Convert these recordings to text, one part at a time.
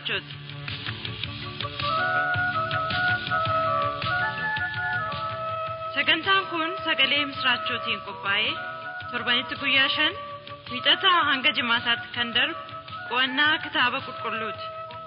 misraachoti. Sagantaan kun sagalee misraachootiin qophaa'ee torbanitti guyyaa shan wiixataa hanga jimaataatti kan darbu qo'annaa kitaaba qulqulluuti.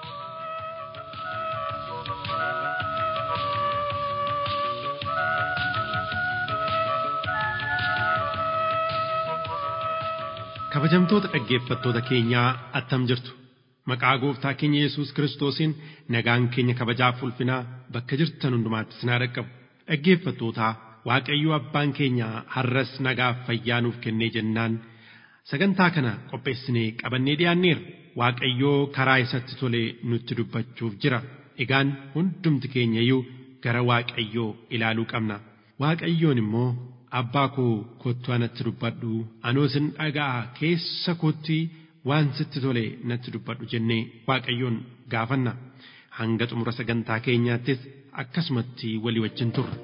Kabajamtoota dhaggeeffattoota keenyaa attam jirtu maqaa gooftaa keenya Yesuus Kiristoosiin nagaan keenya kabajaaf ulfinaa bakka jirtan hundumaatti sinaa dhaqqabu dhaggeeffattootaa Waaqayyo abbaan keenya har'as nagaaf fayyaa nuuf kennee jennaan sagantaa kana qopheessinee qabannee dhiyaanneerra Waaqayyoo karaa isatti tolee nutti dubbachuuf jira egaan hundumti keenya iyyuu gara Waaqayyoo ilaaluu qabna Waaqayyoon immoo abbaa koo kottu anatti dubbadhu anoo sin dhaga'a keessa kootti waan sitti tole natti dubbadhu jennee waaqayyoon gaafanna hanga xumura sagantaa keenyaattis akkasumatti walii wajjin turra.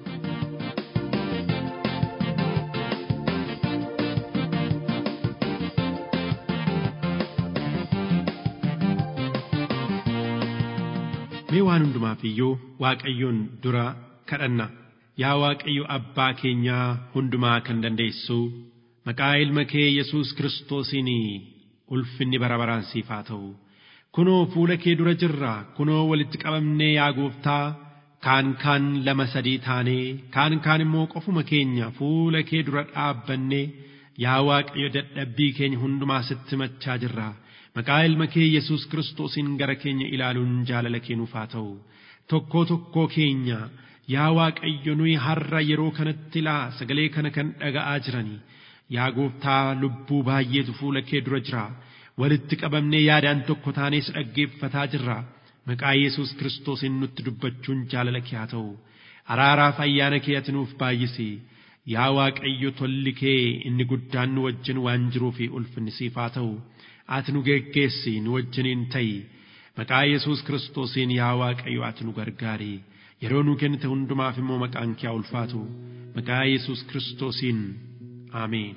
Mee waan hundumaaf iyyuu waaqayyoon dura kadhanna. Yaa Waaqayyo abbaa keenyaa hundumaa kan dandeessu maqaa ilma kee Yesuus Kiristoosiin ulfinni bara baraan siif haa ta'u. Kunoo fuula kee dura jirra kunoo walitti qabamnee yaa gooftaa kaan kaan lama sadii taanee kaan kaan immoo qofuma keenya fuula kee dura dhaabbannee yaa Waaqayyo dadhabbii keenya hundumaa sitti machaa jirra. Maqaa ilma kee Yesuus Kiristoosiin gara keenya ilaaluun jaalala kee nuuf haa ta'u. Tokkoo tokkoo keenya yaa Waaqayyo nuyi har'a yeroo kanatti ilaa sagalee kana kan dhaga'aa jiranii yaa gooftaa lubbuu baay'eetu fuula kee dura jira walitti qabamnee yaadaan tokko taanees dhaggeeffataa jirra maqaa Yesuus Kiristoosiin nutti dubbachuun jaalala kee haa ta'u araaraaf ayyaana kee ati nuuf baay'isi yaa Waaqayyo tolli kee inni guddaan nu wajjin waan jiruu fi ulfinni siif haa ta'u ati nu geggeessi nu wajjiniin ta'i maqaa Yesuus Kiristoosiin yaa Waaqayyo ati nu gargaari. yeroo nuu kennite hundumaaf immoo maqaan kee ulfaatu maqaa yesus kiristoosiin aameen.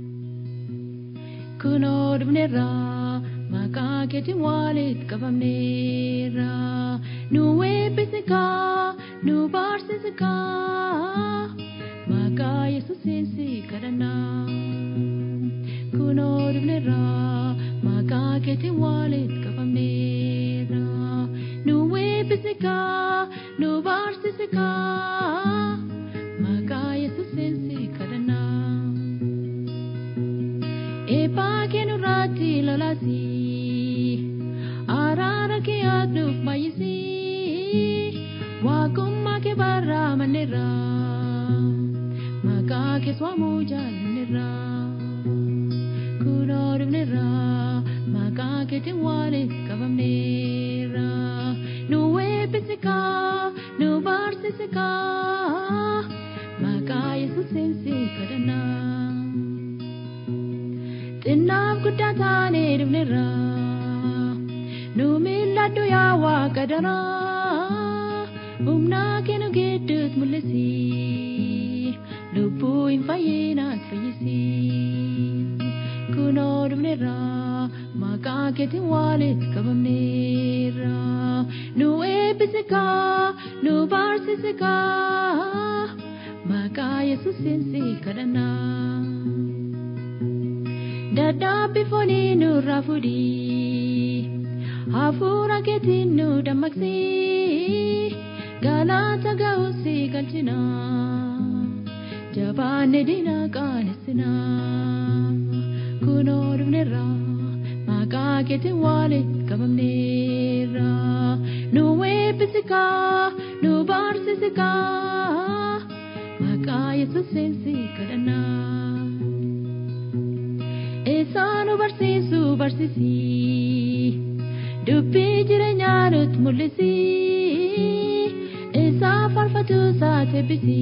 kunoo dhufneerra maqaa keetiin walitti qabamneerra nu eebbisikaa nu barsiisikaa maqaa yesuusiin si kadhannaa kunoo dhufneerra maqaa keetiin walitti qabamneerra nu eebbisikaa nu barsiisikaa maqaa yesuusiin si kadhannaa. Eebbaa kennu irratti lolaasi araara kee adduuf baay'isi waaqummaa kee barraa manneerra maqaa kee waamuu jaalanneerra kunoo dhufneerra maqaa keetiin walitti qabamneerra nu eebbisikaa nu barsiisikaa maqaa yesuusiin si kadhannaa. xinnaaf guddaa taanee dhufneerra nu milladhu yaa waaqa daraa humnaa kennu gidduutti mul'isi lubbuu hin fayyinaat fayyisi kunoo dhufneerra maqaa keetiin walitti qabamneerra nu eebbisikaa nu barsiisikaa maqaa yesuusiin si kadhannaa. dadhabbii foonii nurraa fudhii hafuura keetiin nu dammaqsii galata ga'uusi galchina jabaanne diina qaanesina kunoo dhufneerra maqaa keetiin walitti qabamneerra nu eebbisikaa nu barsiisikaa maqaa yesuusiin si kadhannaa. Isaan nu barsiisu barsiisi dubbii jireenyaa nutti mul'isi isaa faarfatu isaati eebbisi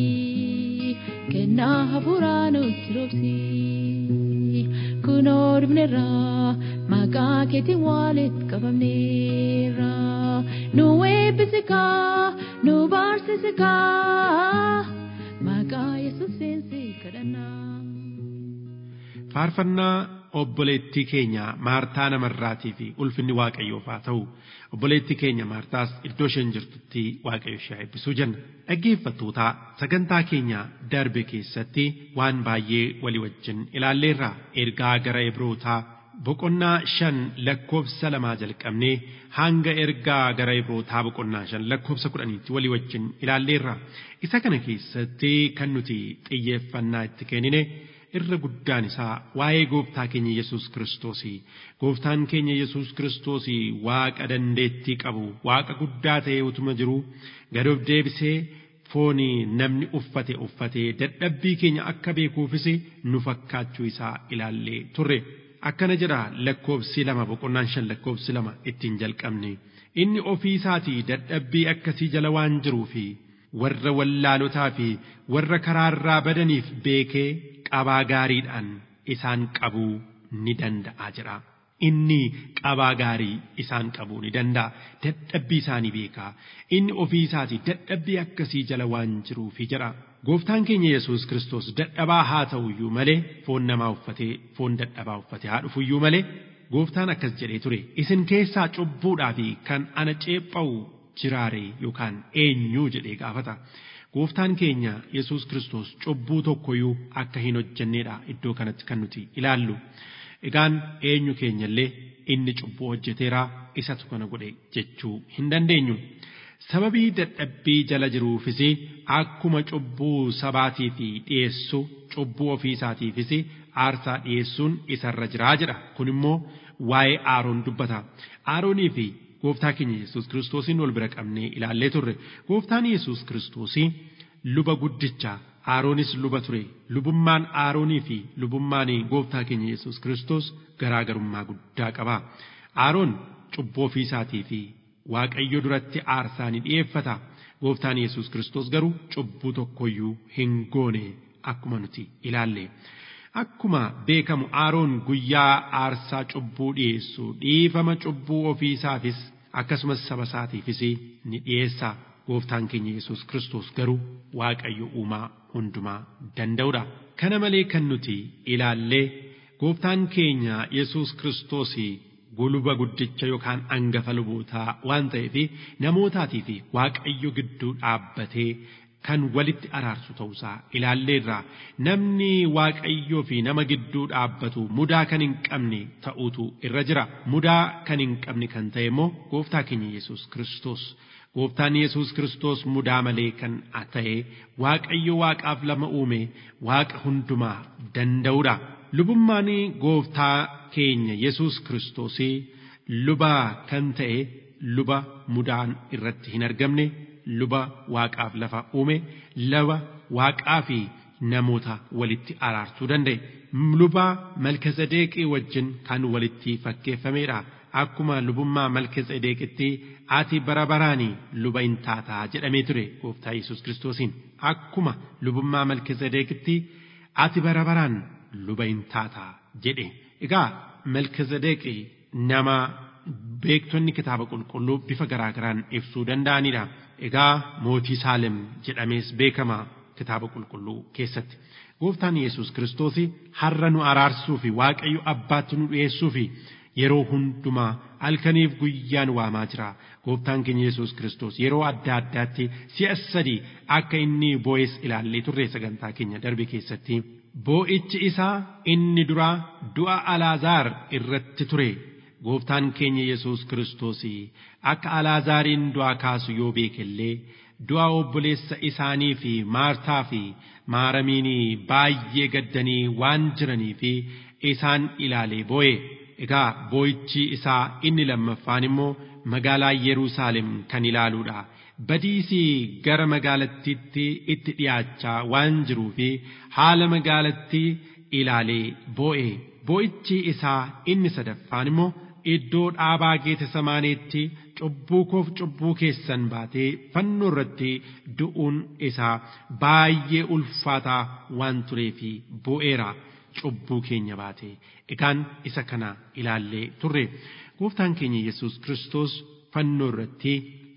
kennaa hafuuraa nutti roobsi kunoo dhufneerra maqaa keetiin walitti qabamneerra nu eebbisikaa nu barsiisikaa maqaa yesuusiin si kadhannaa. faarfannaa obboleettii keenya maartaa namarraatii fi ulfinni waaqayyoof haa ta'u obboleettii keenya maartaas iddoo isheen jirtutti waaqayyo ishee eebbisuu jenna dhaggeeffattootaa sagantaa keenya darbe keessatti waan baay'ee walii wajjin ilaalleerra ergaa gara ibrootaa boqonnaa shan lakkoofsa lamaa jalqabnee hanga ergaa gara ibrootaa boqonnaa shan lakkoofsa kudhaniitti walii wajjin ilaalleerra isa kana keessatti kan nuti xiyyeeffannaa itti kennine irra guddaan isaa waa'ee gooftaa keenya Yesuus Kiristoosii. Gooftaan keenya Yesuus Kiristoosii waaqa dandeettii qabu, waaqa guddaa ta'ee utuma jiru gad of deebisee foonii namni uffate uffatee dadhabbii keenya akka beekuufis nu fakkaachuu isaa ilaallee turre. Akkana jedha lakkoofsi lama boqonnaan shan lakkoofsi lama ittiin jalqabne. Inni ofii isaatii dadhabbii akkasii jala waan jiruufi warra wallaalotaa fi warra karaarraa badaniif beekee qabaa gaariidhaan isaan qabuu ni danda'a jedha. Inni qabaa gaarii isaan qabuu ni danda'a. Dadhabbii isaanii beekaa. Inni ofii isaatii dadhabbii akkasii jala waan jiruufi jedha. Gooftaan keenya Yesuus Kiristoos dadhabaa haa ta'uyyuu malee foon namaa uffatee foon dadhabaa uffatee haa dhufuyyuu malee gooftaan akkas jedhee ture. Isin keessaa cubbuudhaa fi kan ana ceepha'u jiraare yookaan eenyuu jedhee gaafata. Gooftaan keenya Yesuus Kiristoos cubbuu tokkoyyuu akka hin hojjenneedha iddoo kanatti kan nuti ilaallu. Egaan eenyu keenyallee inni cubbuu hojjeteeraa isatu kana godhe jechuu hin dandeenyu. Sababii dadhabbii jala jiruufis akkuma cubbuu sabaatiif dhiyeessu cubbuu ofii isaatiifis aarsaa dhiyeessuun isarra jiraa jedha. Kun immoo waa'ee Aaroon dubbata. Aaroonii fi gooftaa keenya Yesuus Kiristoosiin wal bira qabnee ilaallee turre. Gooftaan Yesuus Kiristoosii luba guddicha Aaroonis luba ture. Lubummaan Aaroonii fi lubummaan gooftaa keenya Yesuus Kiristoos garaagarummaa guddaa qaba. Aaroon cubbuu ofii isaatii fi Waaqayyo duratti aarsaa ni dhi'eeffata. Gooftaan Yesuus Kiristoos garuu cubbuu tokkoyyuu hin goone akkuma nuti ilaalle. Akkuma beekamu Aaroon guyyaa aarsaa cubbuu dhi'eessu dhiifama cubbuu ofii isaafis akkasumas saba isaatiifis ni dhi'eessa. Gooftaan keenya Yesuus Kiristoos garuu Waaqayyo uumaa hundumaa danda'udha. Kana malee kan nuti ilaallee gooftaan keenya Yesuus Kiristoos guluba guddicha yookaan angafa lubootaa waan ta'eef namootaatii fi Waaqayyo gidduu dhaabbatee kan walitti araarsu ta'uusaa ilaalleerra namni waaqayyoo fi nama gidduu dhaabbatu mudaa kan hin qabne ta'uutu irra jira mudaa kan hin qabne kan ta'e immoo gooftaa keenya Yesuus Kiristoos. Gooftaan Yesuus Kiristoos mudaa malee kan ta'e waaqayyo waaqaaf lama uume waaqa hundumaa danda'udha. Lubummaan gooftaa keenya Yesuus Kiristoosii luba kan ta'e luba mudaan irratti hin argamne luba waaqaaf lafa uume luba waaqaa fi namoota walitti araarsuu danda'e. Luba Malkisedeeqii wajjin kan walitti fakkeeffamedha. Akkuma lubummaa Malkisedeeqitti ati bara baraanii luba hin taataa jedhamee ture gooftaa Yesuus Kiristoosiin. Akkuma lubummaa Malkisedeeqitti ati bara baraan luba hin taataa jedhe. Egaa Malkisedeeqii nama beektonni kitaaba qulqulluu bifa garaa garaan ibsuu danda'anidha. Egaa mootii Saalem jedhamees beekama kitaaba qulqulluu keessatti. Gooftaan Yesuus Kiristoos har'a nu araarsuu fi Waaqayyo abbaatti nu dhiyeessuu fi yeroo hundumaa halkaniif guyyaan waamaa jira. Gooftaan keenya Yesuus Kiristoos yeroo adda addaatti si'a sadii akka inni boo'es ilaallee turre sagantaa keenya darbe keessatti. Boo'ichi isaa inni duraa du'a Alaazaar irratti ture. Gooftaan keenya Yesuus Kiristoos akka Alaazaariin du'aa kaasu yoo beekellee du'a obboleessa isaanii fi Maartaa fi Maaramiin baay'ee gaddanii waan jiranii fi isaan ilaalee boo'e. Egaa boo'ichi isaa inni lammaffaan immoo magaalaa Yerusaalem kan ilaaluudha. Badiisii gara magaalattiitti itti dhiyaachaa waan jiruu fi haala magaalattii ilaalee boo'e. Boo'ichi isaa inni sadaffaan immoo iddoo dhaabaa Geetsemaaneetti cubbuu koof cubbuu keessan baatee fannoo irratti du'uun isaa baay'ee ulfaataa waan tureefi boo'eera. cubbuu keenya baate egaan isa kana ilaallee turre gooftaan keenya yesus kiristoos fannoo irratti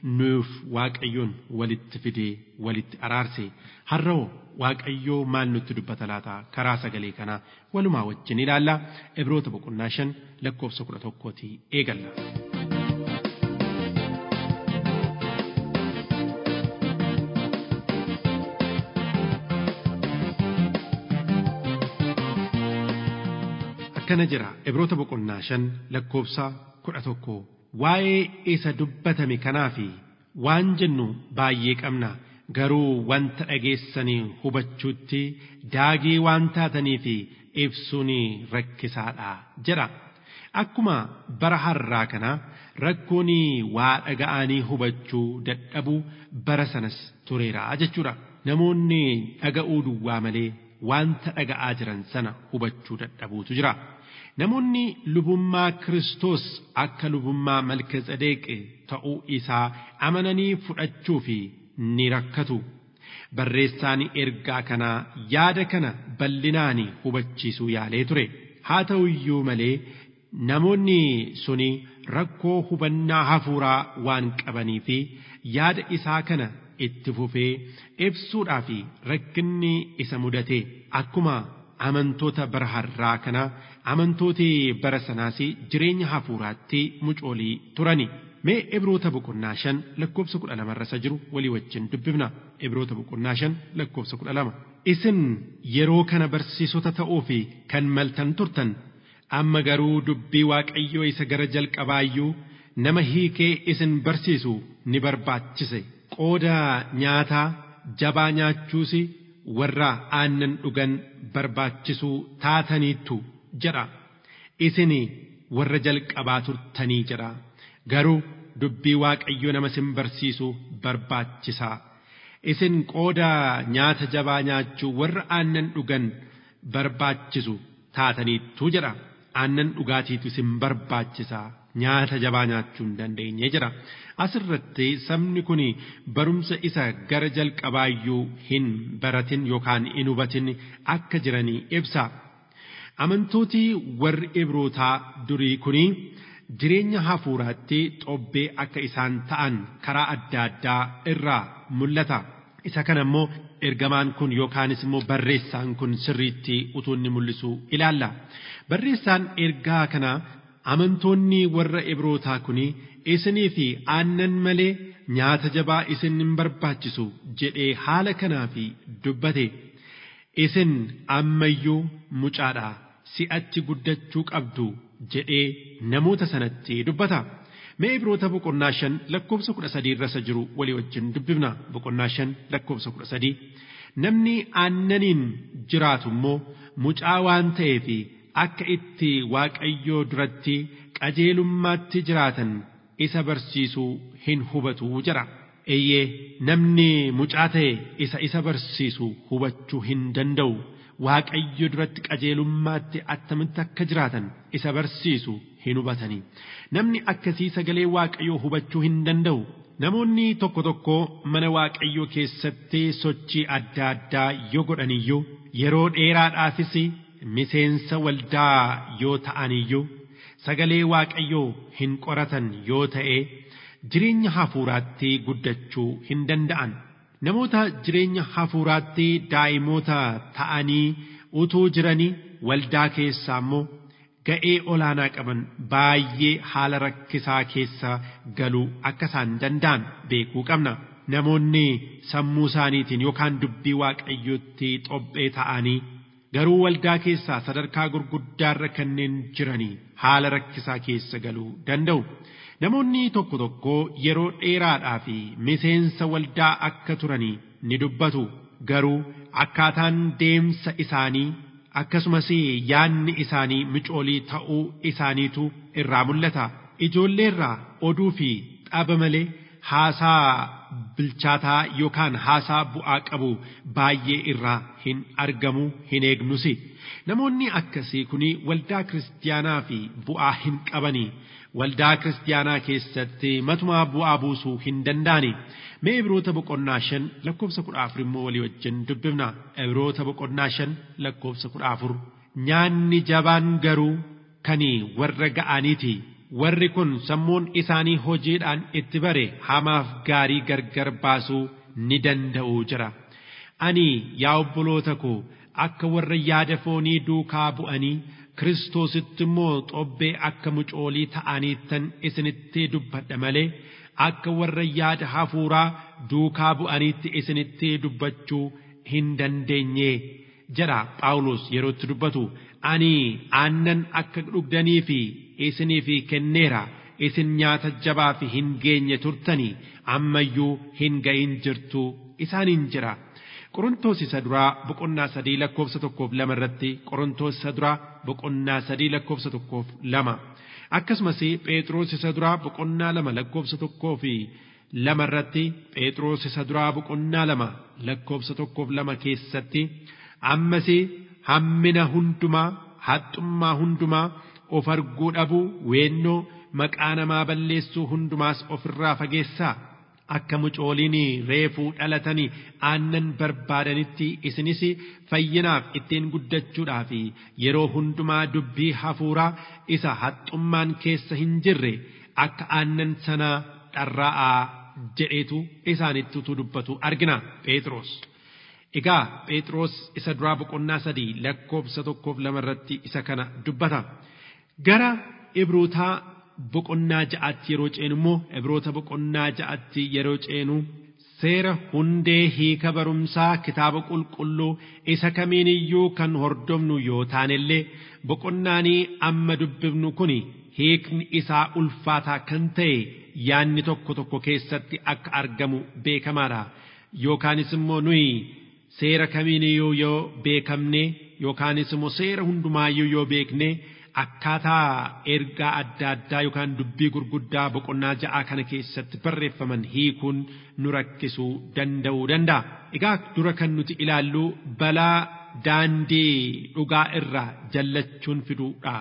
nuuf waaqayyoon walitti fidee walitti araarse har'oo waaqayyoo maal nutti dubbata laata karaa sagalee kanaa walumaa wajjin ilaalla ibroota boqonnaa shan lakkoofsa kudha tokkootii eegalla. akkana jira ibroota boqonnaa shan lakkoofsa kudha tokko waa'ee isa dubbatame kanaa fi waan jennu baay'ee qabna garuu wanta dhageessanii hubachuutti daagii waan taatanii fi ibsuun rakkisaadha jedha akkuma bara har'aa kana rakkoon waa dhaga'anii hubachuu dadhabuu bara sanas tureera jechuudha namoonni dhaga'uu duwwaa malee wanta dhaga'aa jiran sana hubachuu dadhabuutu jira. Namoonni lubummaa Kiristoos akka lubummaa Malkiseedeq ta'uu isaa amananii fudhachuu fi ni rakkatu. Barreessaan ergaa kanaa yaada kana bal'inaan hubachiisuu yaalee ture. Haa ta'u iyyuu malee namoonni suni rakkoo hubannaa hafuuraa waan qabanii fi yaada isaa kana itti fufee ibsuudhaa fi rakkinni isa mudate akkuma amantoota bara har'aa kana amantooti bara sanaas jireenya hafuuraatti mucoolii turani. Mee ibroota boqonnaa shan lakkoofsa kudha lamarra isa jiru walii wajjin dubbifna. Ibroota boqonnaa shan lakkoofsa kudha lama. Isin yeroo kana barsiisota ta'uu fi kan maltan turtan amma garuu dubbii waaqayyoo isa gara jalqabaayyuu nama hiikee isin barsiisu ni barbaachise. Qooda nyaataa jabaa nyaachuus warra aannan dhugan barbaachisuu taataniittu jedha. Isin warra jalqabaa turtanii jedha. Garuu dubbii waaqayyoo nama isin barsiisu barbaachisaa. Isin qooda nyaata jabaa nyaachuu warra aannan dhugan barbaachisu taataniittu jedha. Aannan dhugaatiitu isin barbaachisaa. nyaata jabaa nyaachuu hin dandeenye jedha. Asirratti sabni kun barumsa isa gara jalqabaayyuu hin baratin yookaan hin hubatin akka jiranii ibsa. Amantooti warri Ibrootaa durii kuni jireenya hafuuraatti xobbee akka isaan ta'an karaa adda addaa irraa mul'ata. Isa kana immoo ergamaan kun yookaanis immoo barreessaan kun sirriitti utuu inni mul'isu ilaalla. Barreessaan ergaa kana amantoonni warra Ibrootaa kuni isinii fi aannan malee nyaata jabaa isin hin barbaachisu jedhee haala kanaaf dubbate. Isin ammayyuu mucaadha si'achi guddachuu qabdu jedhee namoota sanatti dubbata. Mee Ibroota boqonnaa shan lakkoofsa kudha sadii irra isa jiru walii wajjin dubbifna boqonnaa shan lakkoofsa kudha sadii. Namni aannaniin jiraatu immoo mucaa waan ta'eef akka itti waaqayyoo duratti qajeelummaatti jiraatan isa barsiisuu hin hubatu jedha. Eeyyee namni mucaa ta'e isa isa barsiisu hubachuu hin danda'u. Waaqayyo duratti qajeelummaatti attamitti akka jiraatan isa barsiisu hin hubatanii. Namni akkasii sagalee waaqayyoo hubachuu hin danda'u. Namoonni tokko tokko mana waaqayyoo keessatti sochii adda addaa yoo godhaniyyuu yeroo dheeraadhaafis miseensa waldaa yoo ta'aniyyuu sagalee waaqayyoo hin qoratan yoo ta'e jireenya hafuuraatti guddachuu hin danda'an. Namoota jireenya hafuuraatti daa'imoota ta'anii utuu jiranii waldaa keessaa immoo ga'ee olaanaa qaban baay'ee haala rakkisaa keessa galuu akka isaan danda'an beekuu qabna. Namoonni sammuu isaaniitiin yookaan dubbii waaqayyootti xobbee ta'anii garuu waldaa keessaa sadarkaa gurguddaarra kanneen jiranii haala rakkisaa keessa galuu danda'u. Namoonni tokko tokko yeroo dheeraadhaa fi miseensa waldaa akka turanii ni dubbatu. Garuu akkaataan deemsa isaanii akkasumas yaanni isaanii micoolii ta'uu isaaniitu irraa mul'ata. Ijoollee irraa oduu fi xaba malee haasaa bilchaataa yookaan haasaa bu'aa qabu baay'ee irraa hin argamu hin eegnus. Namoonni akkasii kun waldaa kiristaanaa fi bu'aa hin qabanii. waldaa kiristaanaa keessatti matumaa bu'aa buusuu hin danda'ani. Mee Ibroota boqonnaa shan lakkoofsa kudha afur immoo walii wajjin dubbifna. Ibroota boqonnaa shan lakkoofsa kudha afur. Nyaanni jabaan garuu kan warra ga'aniiti. warri kun sammuun isaanii hojiidhaan itti bare hamaaf gaarii gargar baasuu ni danda'u jira. Ani yaa obboloota koo akka warra yaada foonii duukaa bu'anii Kiristoositti immoo xobbee akka mucoolii ta'aniittan isinitti dubbadha malee akka warra yaada hafuuraa duukaa bu'aniitti isinitti dubbachuu hin dandeenye jedha Phaawulos yerootti dubbatu ani aannan akka dhugdanii fi isiniif kenneera isin nyaata jabaa fi hin geenye turtanii ammayyuu hin ga'in jirtu isaaniin jira. Qorontoos isa duraa boqonnaa sadii lakkoofsa tokkoof lama irratti Qorontoos isa duraa boqonnaa sadii lakkoofsa tokkoof lama akkasumas Phexros isa duraa boqonnaa lama lakkoofsa tokkoo fi lama irratti Phexros isa duraa boqonnaa lama lakkoofsa tokkoof lama keessatti ammas hammina hundumaa haxxummaa hundumaa of arguu dhabuu weennoo maqaa namaa balleessuu hundumaas ofirraa fageessaa. akka mucooliin reefuu dhalatanii aannan barbaadanitti isinis fayyinaaf ittiin guddachuudhaaf yeroo hundumaa dubbii hafuuraa isa haxxummaan keessa hin jirre akka aannan sanaa dharraa'aa jedheetu isaanitti utuu dubbatu argina Phexros. Egaa Phexros isa duraa boqonnaa sadii lakkoofsa tokkoof lama irratti isa kana dubbata. Gara Ibrootaa boqonnaa ja'atti yeroo ceenu immoo ibroota boqonnaa ja'atti yeroo ceenu seera hundee hiika barumsaa kitaaba qulqulluu isa kamiin iyyuu kan hordofnu yoo taanellee boqonnaanii amma dubbifnu kun hiikni isaa ulfaataa kan ta'e yaanni tokko tokko keessatti akka argamu beekamaadha yookaanis immoo nuyi seera kamiin iyyuu yoo beekamne yookaanis immoo seera hundumaayyuu yoo beekne akkaataa ergaa adda addaa yookaan dubbii gurguddaa boqonnaa ja'aa kana keessatti barreeffaman hiikuun nu rakkisuu danda'uu danda'a. Egaa dura kan nuti ilaallu balaa daandii dhugaa irraa jallachuun fiduudha.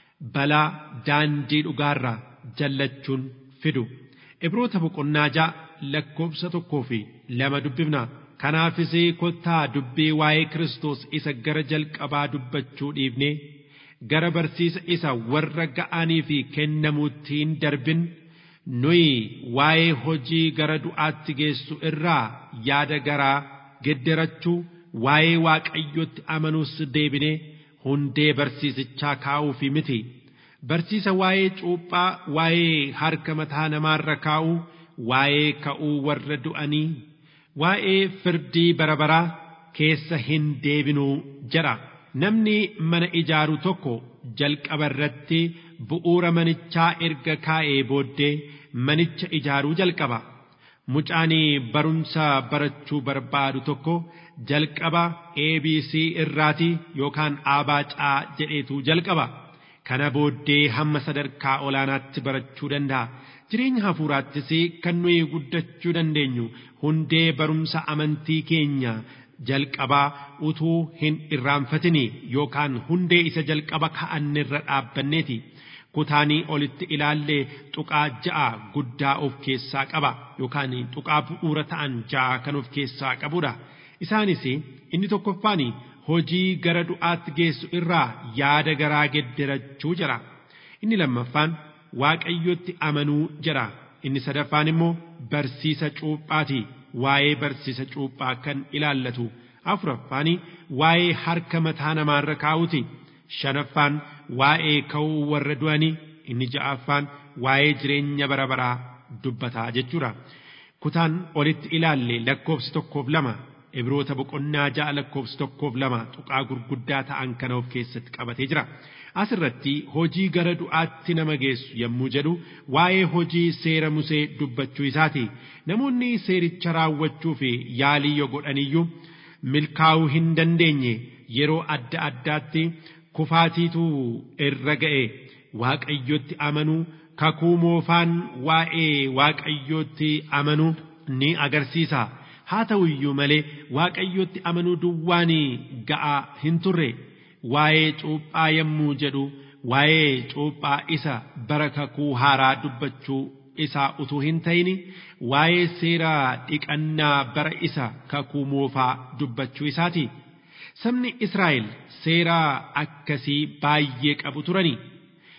Balaa daandii dhugaarraa jallachuun fidu. Ibroota boqonnaa ja'a lakkoofsa tokkoo fi lama dubbifna. Kanaafis kottaa dubbii waa'ee Kiristoos isa gara jalqabaa dubbachuu dhiifnee gara barsiisa isa warra ga'anii fi kennamuutti hin darbin nuyi waa'ee hojii gara du'aatti geessu irraa yaada garaa gedderachuu waa'ee waaqayyotti amanuus deebinee hundee barsiisichaa kaa'uufi miti barsiisa waa'ee cuuphaa waa'ee harka mataa namaarra kaa'uu waa'ee ka'uu warra du'anii waa'ee firdii bara baraa keessa hin deebinuu jedha. namni mana ijaaru tokko jalqaba irratti bu'uura manichaa erga kaa'ee booddee manicha ijaaruu jalqaba. Mucaan barumsa barachuu barbaadu tokko jalqaba ABC irraati yookaan abaacaa jedheetu jalqaba. Kana booddee hamma sadarkaa olaanaatti barachuu danda'a. Jireenya hafuuraattis kan nuyi guddachuu dandeenyu hundee barumsa amantii keenya jalqabaa utuu hin irraanfatini yookaan hundee isa jalqaba ka'annirra dhaabbanneeti. Kutaanii olitti ilaallee tuqaa ja'a guddaa of keessaa qaba yookaan tuqaa bu'uura ta'an ja'a kan of keessaa qabudha. Isaanis inni tokkoffaan hojii gara du'aatti geessu irraa yaada garaa gedderachuu jira. Inni lammaffaan waaqayyotti amanuu jira. Inni sadaffaan immoo barsiisa cuuphaati. waa'ee barsiisa cuuphaa kan ilaallatu afuraffaan waa'ee harka mataa namaarra kaa'uti shanaffaan waa'ee ka'uu warra du'anii inni ja'affaan waa'ee jireenya bara baraa dubbataa jechuudha. Kutaan olitti ilaalle lakkoofsi tokkoof lama ibroota boqonnaa ja'a lakkoofsi tokkoof lama tuqaa gurguddaa ta'an kana of keessatti qabatee jira. Asirratti hojii gara du'aatti nama geessu yommuu jedhu waa'ee hojii seera Musee dubbachuu isaati. Namoonni seericha raawwachuu fi yaalii yoo godhaniyyuu milkaa'uu hin dandeenye yeroo adda addaatti kufaatiitu irra ga'e waaqayyotti amanuu kakuu moofaan waa'ee waaqayyotti amanuu ni agarsiisa. Haa ta'u iyyuu malee waaqayyotti amanuu duwwaan ga'aa hin turre. waa'ee cuuphaa yommuu jedhu waa'ee cuuphaa isa bara kakuu haaraa dubbachuu isaa utuu hin ta'in waa'ee seera dhiqannaa bara isa kakuu moofaa dubbachuu isaati. Sabni Israa'el seera akkasii baay'ee qabu turani.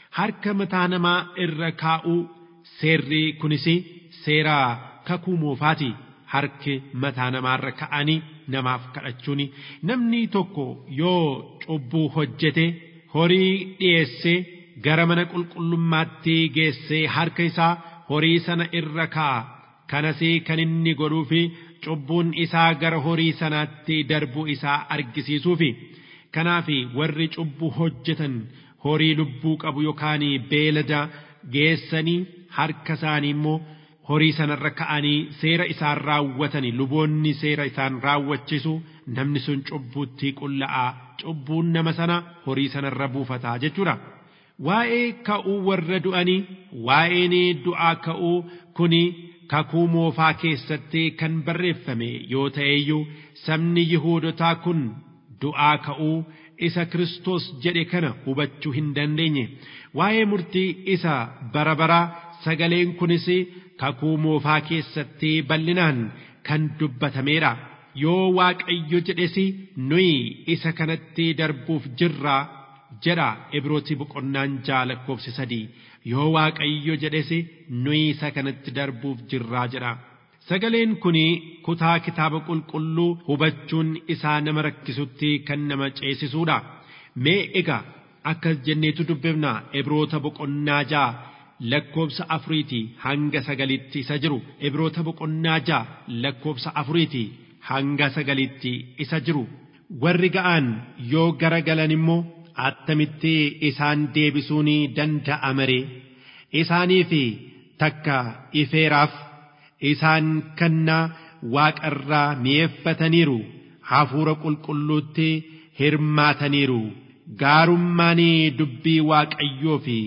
harka mataa namaa irra kaa'uu seerri kunis seera kakuu moofaati harki mataa namaarra ka'anii namaaf kadhachuuni namni tokko yoo cubbuu hojjete horii dhiyeessee gara mana qulqullummaatti geessee harka isaa horii sana irra kaa'a kanas kan inni godhuufi cubbuun isaa gara horii sanaatti darbuu isaa argisiisuufi kanaaf warri cubbuu hojjetan horii lubbuu qabu yookaan beelada geessanii harka isaanii immoo horii sanarra ka'anii seera isaan raawwatanii luboonni seera isaan raawwachisu namni sun cubbuutti qulla'aa cubbuun nama sana horii sanarra buufataa jechuudha. Waa'ee ka'uu warra du'anii waa'een du'aa ka'uu kuni kakuu moofaa keessatti kan barreeffame yoo ta'eyyuu sabni Yihuudotaa kun du'aa ka'uu isa Kiristoos jedhe kana hubachuu hin dandeenye. Waa'ee murtii isa bara baraa sagaleen kunis kakuu moofaa keessatti bal'inaan kan dubbatameedha. Yoo Waaqayyo jedhes nuyi isa kanatti darbuuf jirra jedha Ibrooti boqonnaan ja'a lakkoofsi sadii. Yoo Waaqayyo jedhes nuyi isa kanatti darbuuf jirraa jedha. Sagaleen kun kutaa kitaaba qulqulluu hubachuun isaa nama rakkisutti kan nama ceesisuudha. Mee egaa akkas jenneetu dubbifna Ibroota boqonnaa ja'a lakkoofsa afuriiti hanga sagalitti isa jiru. Ibroota boqonnaa ja'a lakkoofsa afuriiti hanga sagalitti isa jiru. Warri ga'an yoo gara galan immoo attamitti isaan deebisuun danda'a ree isaaniif takka ifeeraaf isaan kannaa waaqarraa mi'eeffataniiru hafuura qulqulluutti hirmaataniiru gaarummaan dubbii waaqayyoo fi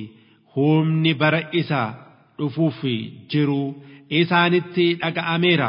humni bara isa dhufuuf jiru isaanitti dhaga'ameera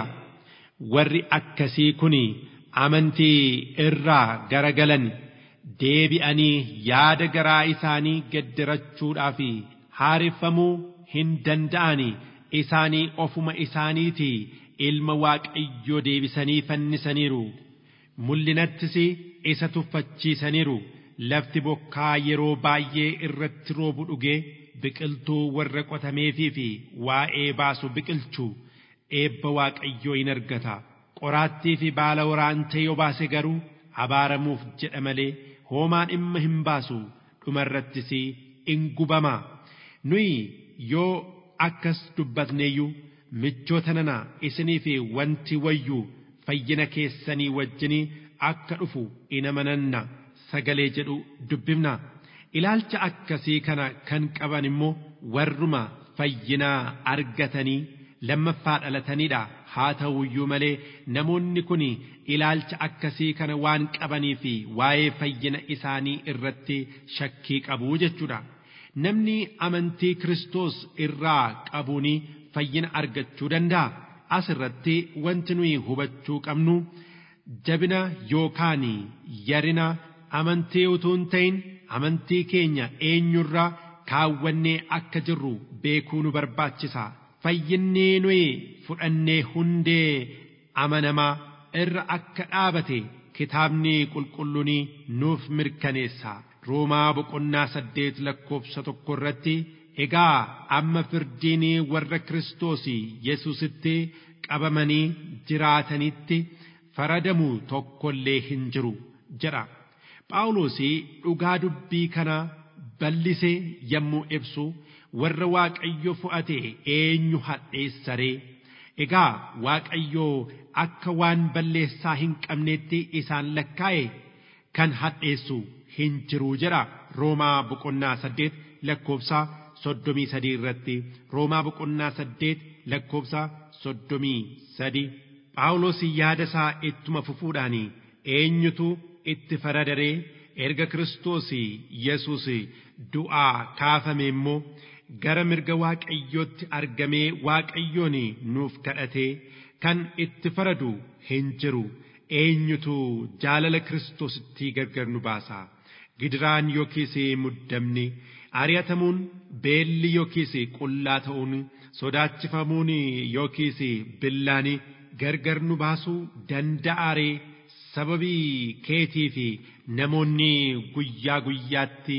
warri akkasii kun amantii irraa garagalan deebi'anii yaada garaa isaanii geddirachuudhaaf haareffamuu hin danda'ani isaanii ofuma isaaniitii ilma waaqayyoo deebisanii fannisaniiru mul'inattis isa tuffachiisaniiru lafti bokkaa yeroo baay'ee irratti roobu dhugee biqiltuu warra qotameefii fi waa'ee baasu biqilchuu eebba waaqayyoo in argata qoraattii fi baala waraantee yoo baase garuu abaaramuuf jedha malee hoomaa dhimma hin baasu dhumarrattis in gubama nuyi yoo akkas dubbatneeyyuu michoota nana isinii fi wanti wayyuu fayyina keessanii wajjinii akka dhufu in amananna sagalee jedhu dubbifna ilaalcha akkasii kana kan qaban immoo warruma fayyinaa argatanii lammaffaa dhalataniidha haa ta'uyyuu malee namoonni kun ilaalcha akkasii kana waan qabanii fi waa'ee fayyina isaanii irratti shakkii qabu jechuudha. Namni amantii Kiristoos irraa qabuun fayyina argachuu danda'a. As irratti wanti nuyi hubachuu qabnu jabina yookaan yarina amantii utuu hin ta'in amantii keenya eenyurraa kaawwannee akka jirru beekuu nu barbaachisa. Fayyinni nuyi fudhannee hundee amanamaa irra akka dhaabate kitaabni qulqulluun nuuf mirkaneessa. Roomaa boqonnaa saddeet lakkoofsa tokko irratti egaa amma firdiin warra Kiristoos Yesuusitti qabamanii jiraatanitti faradamu tokkollee hin jiru jedha. Phaawulos dhugaa dubbii kana bal'isee yommuu ibsu warra Waaqayyo fo'ate eenyu hadheessaree egaa Waaqayyo akka waan balleessaa hin qabneetti isaan lakkaa'e kan hadheessu hin jiru jedha Roomaa boqonnaa saddeet lakkoofsa soddomii sadii irratti Roomaa boqonnaa saddeet lakkoofsa soddomii sadii Phaawulos yaada isaa ittuma fufuudhaan eenyutu itti faradaree erga Kiristoos Yesuus du'aa kaafame immoo gara mirga Waaqayyootti argamee Waaqayyoon nuuf kadhatee kan itti faradu hin jiru eenyutu jaalala Kiristoositti gargar nu baasa gidiraan yookiis muddamni ari'atamuun beelli yookiis qullaa ta'uun sodaachifamuun yookiis billaan gargar nu baasuu danda'aaree sababii keetii fi namoonni guyyaa guyyaatti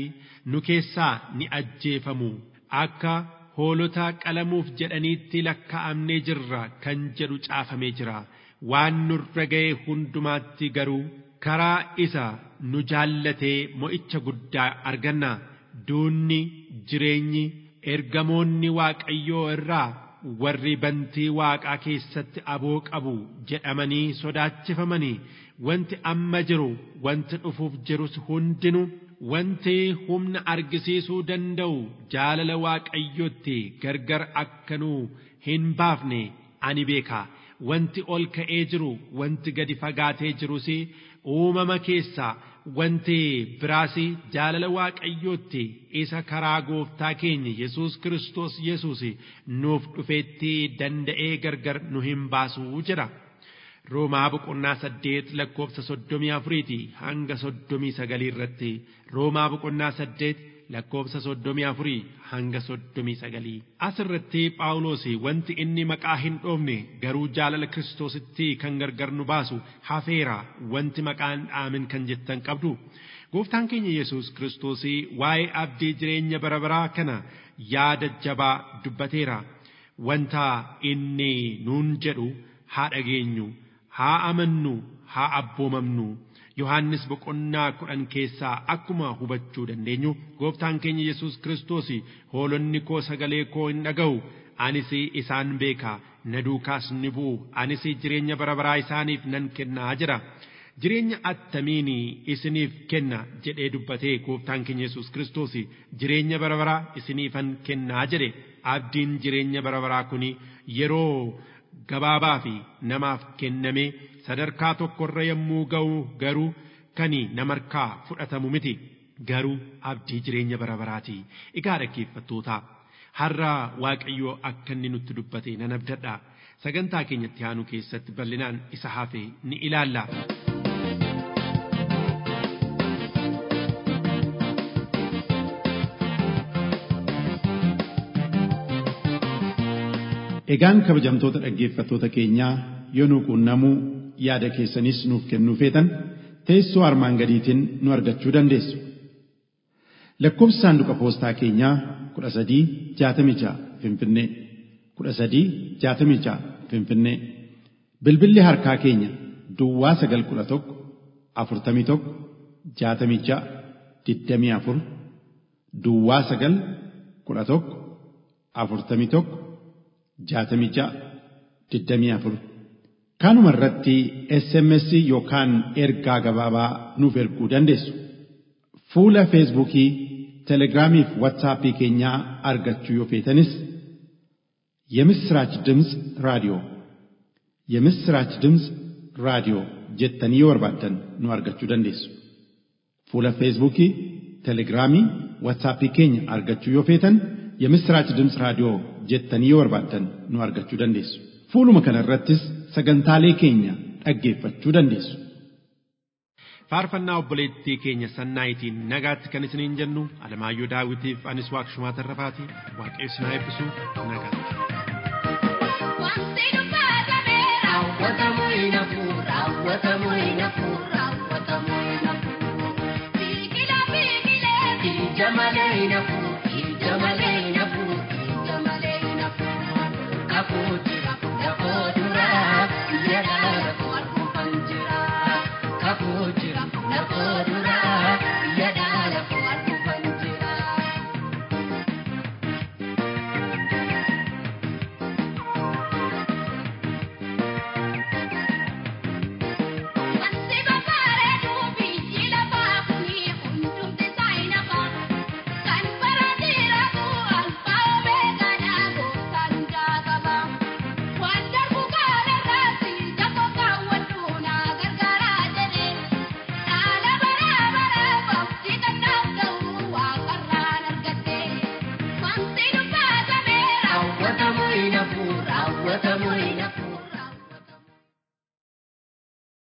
nu keessaa ni ajjeefamu akka hoolota qalamuuf jedhaniitti lakkaa'amnee jirra kan jedhu caafamee jira waan nurra ga'e hundumaatti garuu karaa isa nu jaallatee mo'icha guddaa arganna duunni jireenyi ergamoonni waaqayyoo irraa warri bantii waaqaa keessatti aboo qabu jedhamanii sodaachifamanii wanti amma jiru wanti dhufuuf jirus hundinu wanti humna argisiisuu danda'u jaalala waaqayyootti gargar akka nu hin baafne ani beeka wanti ol ka'ee jiru wanti gadi fagaatee jirus uumama keessaa wanti biraas jaalala waaqayyootti isa karaa gooftaa keenya yesus kiristoos yesus nuuf dhufeetti danda'ee gargar nu hin baasuu jedha. Roomaa boqonnaa saddeet lakkoofsa soddomii afuriiti hanga soddomii sagalii irratti Roomaa boqonnaa saddeet lakkoofsa soddomii afurii hanga soddomii sagalii. Asirratti Phaawulos wanti inni maqaa hin dhoofne garuu jaalala Kiristoositti kan gargar nu baasu hafeera wanti maqaan dhaamin kan jettan qabdu. Gooftaan keenya Yesuus Kiristoos waa'ee abdii jireenya bara baraa kana yaada jabaa dubbateera. Wanta inni nuun jedhu haa dhageenyu. haa amannu haa abboomamnu yohannis boqonnaa kudhan keessaa akkuma hubachuu dandeenyu gooftaan keenya yesus kiristoos hoolonni koo sagalee koo hin dhaga'u anis isaan beeka na duukaas ni bu'u anis jireenya bara baraa isaaniif nan kennaa jira jireenya attamiin isiniif kenna jedhee dubbatee gooftaan keenya yesus kiristoos jireenya bara baraa isiniifan kennaa jedhe abdiin jireenya bara baraa kun yeroo gabaabaa fi namaaf kenname sadarkaa tokkorra yommuu ga'u garuu kan namarkaa fudhatamu miti garuu abdii jireenya bara baraati egaa dhaggeeffattoota har'a waaqayyoo akka inni nutti dubbate nan abdadha sagantaa keenyatti aanu keessatti bal'inaan isa hafe ni ilaalla. Egaan kabajamtoota dhaggeeffattoota keenyaa yoo nu quunnamuu yaada keessanis nuuf kennuu feetan teessoo armaan gadiitiin nu argachuu dandeessu. Lakkoofsi saanduqa poostaa keenyaa kudha sadii jaatamii ja'a Finfinnee kudha sadii jaatamii ja'a Finfinnee bilbilli harkaa keenya Duwwaa sagal kudha tokko afurtamii tokko jaatamii ja'a digdamii afur Duwwaa sagal kudha tokko afurtamii tokko jaatamii ja'a digdamii afur kanuma irratti SMS yookaan ergaa gabaabaa nuuf erguu dandeessu. Fuula Feesbuukii, Telegiraamii fi Waatsaappii keenyaa argachuu yoo feetanis የምስራች ድምፅ ራዲዮ የምስራች ድምፅ ራዲዮ jettanii yoo barbaaddan nu argachuu dandeessu. Fuula Feesbuukii, Telegiraamii, Waatsaappii keenya argachuu yoo feetan የምስራች ድምፅ raadiyoo jettanii yoo barbaaddan nu argachuu dandeessu. Fuuluma kana irrattis sagantaalee keenya dhaggeeffachuu dandeessu. faarfannaa obboleettii keenya sannaayitiin nagaatti kan isiniin jennu alamaayyoo daawitiif anis waaqshumaa tarrafaatii waaqessi naa eebbisu nagaatti. Wanti dubbatame raawwatamu hin hafu raawwatamu hin hafu raawwatamu hin hafu. Biqila biqilee ija malee hin hafu ija malee hin hafu ija malee hin hafu. Kakuu jira kakuu dura biyya dhaala.